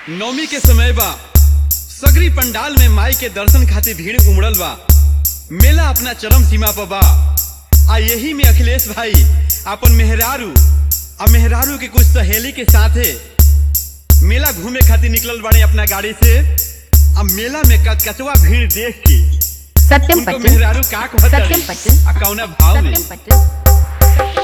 नवमी के समय बा सगरी पंडाल में माई के दर्शन खातिर भीड़ उमड़ल बा मेला अपना चरम सीमा पर बा आ यही में अखिलेश भाई अपन मेहरारू आ मेहरारू के कुछ सहेली के साथे मेला घूमे खातिर निकलल बाड़े अपना गाड़ी से आ मेला में कचकचवा भीड़ देख के सत्यम उनको पटेल मेहरारू का कहत सत्यम तारी? पटेल। आ कौना भाव में सत्यम पटेल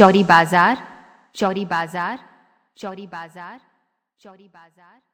चौरी बाजार चौरी बाजार चौरी बाजार चौरी बाजार